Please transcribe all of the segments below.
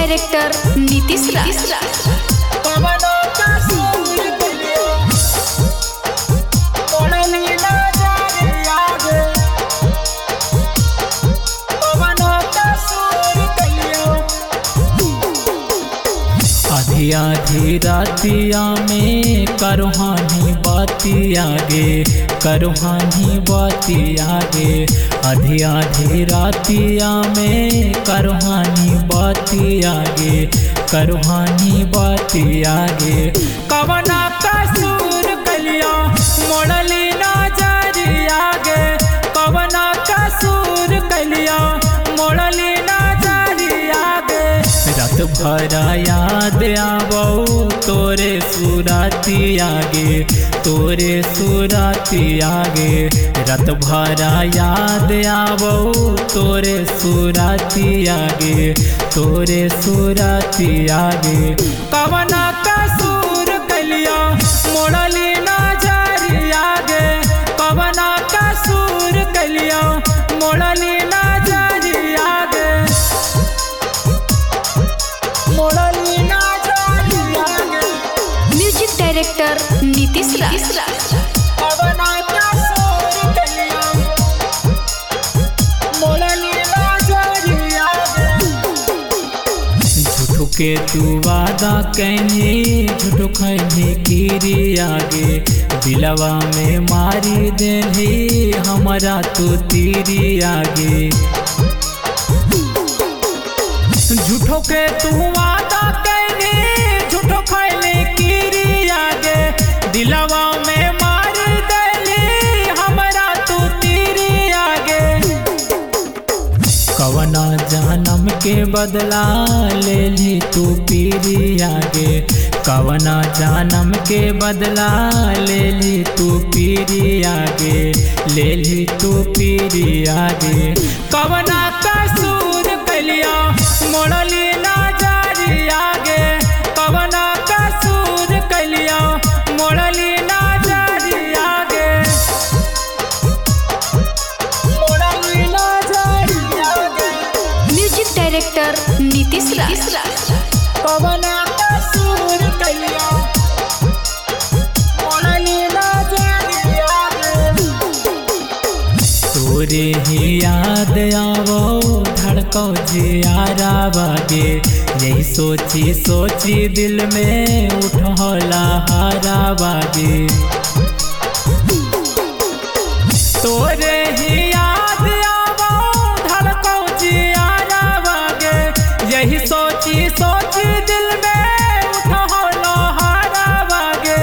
director Nitish राज आधी आधी रातिया में करुहानी बाती आगे करुहानी बाती आगे आधी आधी रातिया में करुहानी बाती आगे करुहानी बाती आगे कवना कसूर कलिया मोड़ली ना जारी आगे कवना कसूर कलिया मोड़ली ना जारी आगे रात भरा याद आवो तोरे सुराती आगे तोरे सुराती आगे रात भरा याद आवो तोरे सुराती आगे तोरे सुराती आगे कवना कसूर कलिया मोड़ली ना जारी आगे कवना कसूर कलिया मोड़ली ना जारी आगे म्यूजिक डायरेक्टर नीतीश राज झूठो के तू वादा कहने झूठो कहने कीरी आगे दिलवा में मारी देली हमारा तो तीरी आगे झूठो के तू वादा कहने झूठो कहने कीरी आगे दिलवा में मारी देली हमारा तो तीरी आगे कवना जानम के बदला ले ली तू पीरी आगे कवना जानम के बदला ले ली तू पीरी आगे ले ली तू पीरी आगे कवना कसूर कलिया मोड़ली ना जारी आगे कवना कसूर कलिया मोड़ली ना जारी आगे म्यूजिक डायरेक्टर नीतीश राज तोरे ही याद आवो धड़को जियारा बागे यही सोची सोची दिल में उठोला हारा बागे तोरे ही याद आवो धड़को जियारा बागे यही सोची सोची दिल में उठोला हारा बागे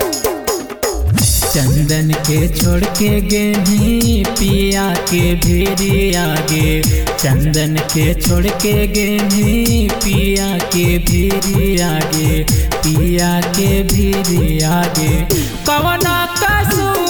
चंदन के छोड़ के गेनी पिया के भीरी आगे चंदन के छोड़ के गेनी पिया के भीरी आगे पिया के भीरी आगे कवना कसूर